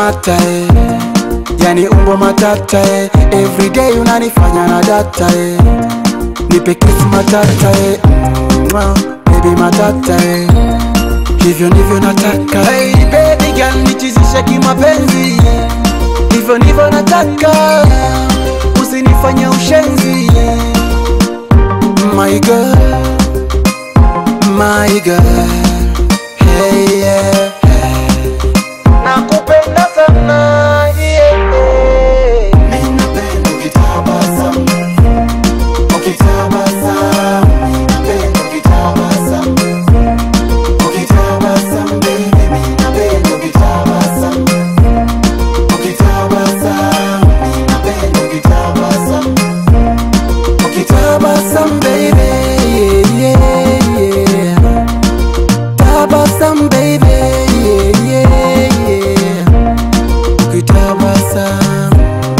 unang'ata eh. yani umbo matata eh. everyday unanifanya na data eh. nipe kiss matata eh. Mwah, baby matata eh. hivyo ndivyo nataka hey, baby girl nichizishe kimapenzi hivyo ndivyo nataka usinifanye ushenzi my girl my girl hey, yeah. nakupenda sana yeah, yeah. Mimi napenda ukitabasamu ukitabasamu Mimi napenda ukitabasamu ukitabasamu baby Mimi napenda ukitabasamu ukitabasamu Mimi napenda ukitabasamu ukitabasamu baby yeah, yeah, yeah. Tabasam baby yeah, yeah, yeah. Ukitabasam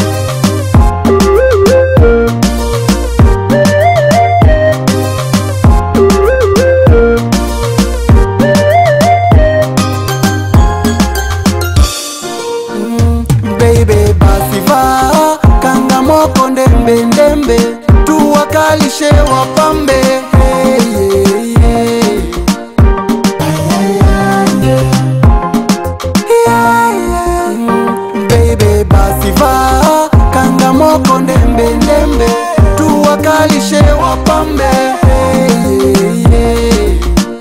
Mm, baby basi vaa kanga moko ndembe ndembe tuwakalishe wapambe hey, yeah, yeah. Mm, baby basi vaa kanga moko ndembe ndembe tuwakalishe wapambe hey, yeah.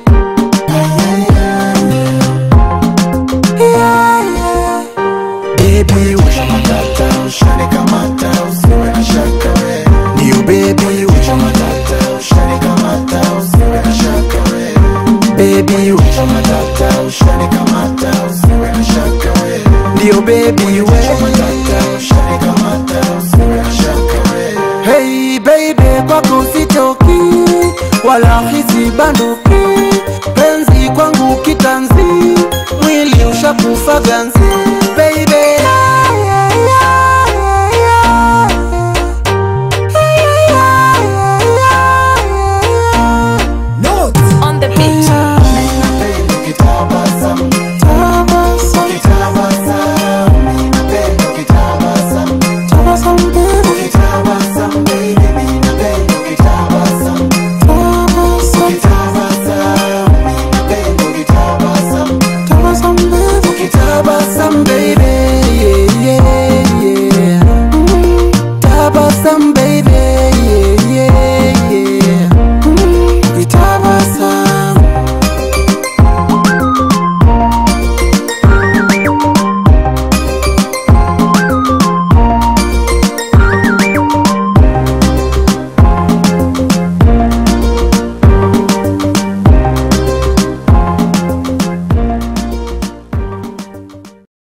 Yeah, yeah. Baby washa matata ushane kamata usiwe na shaka we Ndio baby washa matata ushane kamata usiwe na shaka we Baby washa matata ushane kamata usiwe na shaka we Ndio baby washa matata ushane kamata usiwe na shaka we Hey baby kwako sitoki wala hisi banduki penzi kwangu kitanzi mwili ushakufa ganzi baby On the beat. Tabasam baby